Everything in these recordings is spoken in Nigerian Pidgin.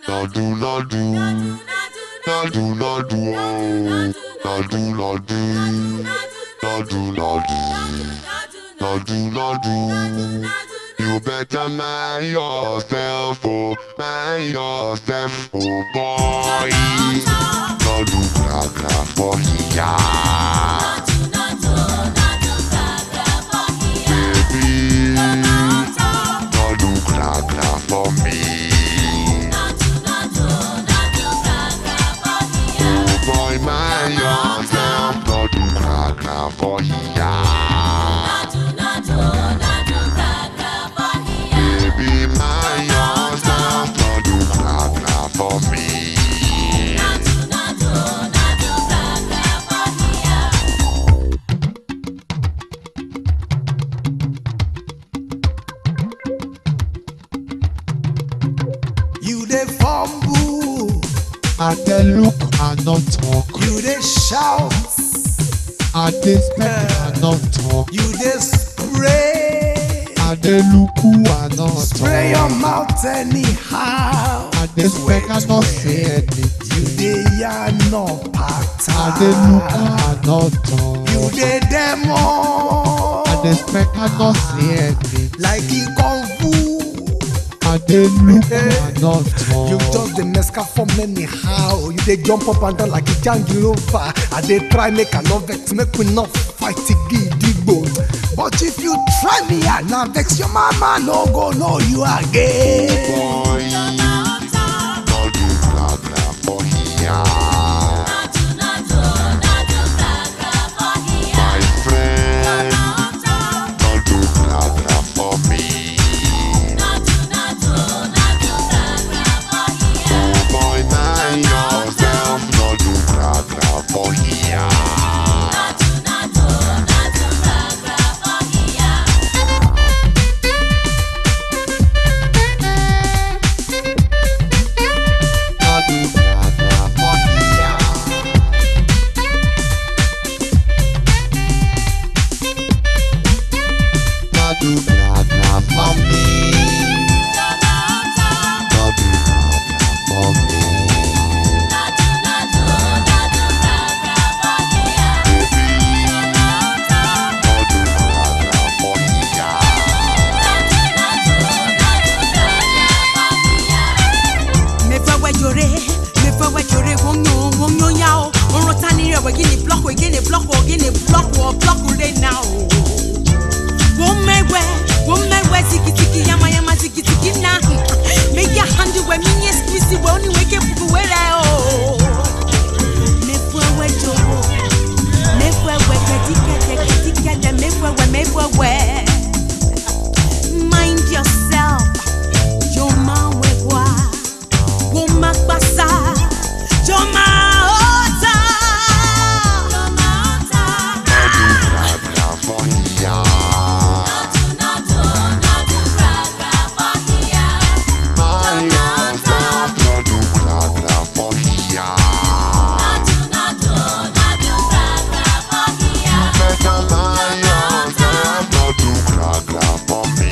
Nadu nadu, nadu nadu, oh. Nadu nadu, nadu nadu, nadu nadu. You better mind yourself, oh, mind yourself, oh boy. Nadu gra gra for here, baby. Nadu gra gra for me. Oh boy, mind yourself, nadu gra gra for here. Baby, mind yourself, nadu gra gra for me. You dey fumble, I dey look and not talk. you dey shout, I dey speak and not talk. you dey spray. I dey look and not Spray your talk. mouth anyhow. I dey speak and not say anything. You dey yarn no I dey look pattern. and not talk. You dey demo. I dey speak and not say anything. like e kung fu. I dey look and not talk. You just dey mesca form anyhow. You dey jump up and down like a jangirova. I dey try make I no vex, make we no fight gidigbo. But if you try me, I na vex your mama no go know you again. Boy, nadu gra gra for here. My friend, nadu gra gra for me. Oh boy, mind yourself, nadu gra gra for here. Nadu gra gra for here. Nadu gra gra for me. Nadu gra gra for me. Nadu gra gra for here. mefewe jore mefewe jore wonyo wonyo yao orota ni rewe gini block we gini block we gini block we block we now womewe womewe tiki tiki yama yama tiki tiki na make your hand we minye squeeze we only wake up we re o mefewe joro mefewe kedike kedike de mefewe mefewe mind yourself Joma wekwa, woma kpasa, joma ota. Nadu gra gra for here. Mind yourself, nadu gra gra for here. Better mind yourself, nadu gra gra for me.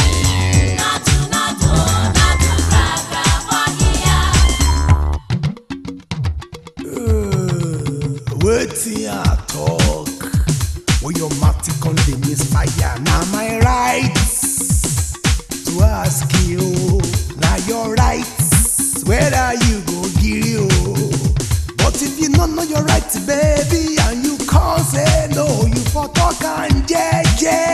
Wetin I talk? When your mouth con dey misfire, na my right to ask you. Na your right whether you go gree o. But if you no know your right, baby, and you come say no, you for talk am jeje.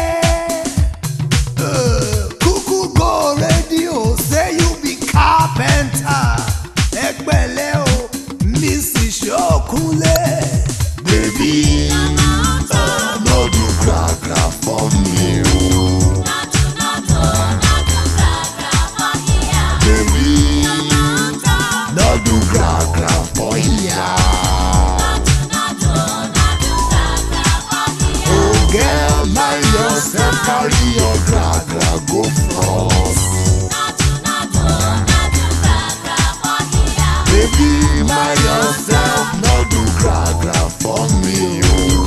Uh, Kuku go radio say you be carpenter. Ẹgbẹ́lẹ́ o, Mrs. Ṣókúnlé. Baby, nadu gra gra for me. oh. Baby, nadu gra gra for here. Oh girl, mind yourself, carry your gra gra go front. Baby, mind yourself, no do gra gra for me. Oh.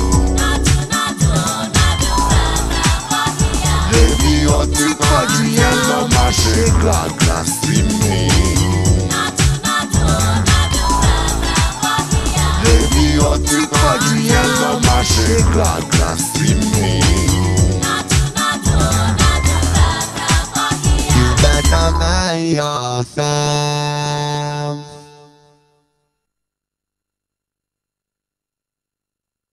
Baby, ọtí pọ̀jù yẹn lọ má ṣe gra gra sí mi. ti pọ̀ jù yẹn lọ má ṣe gàgà sí mi. You better mind yourself.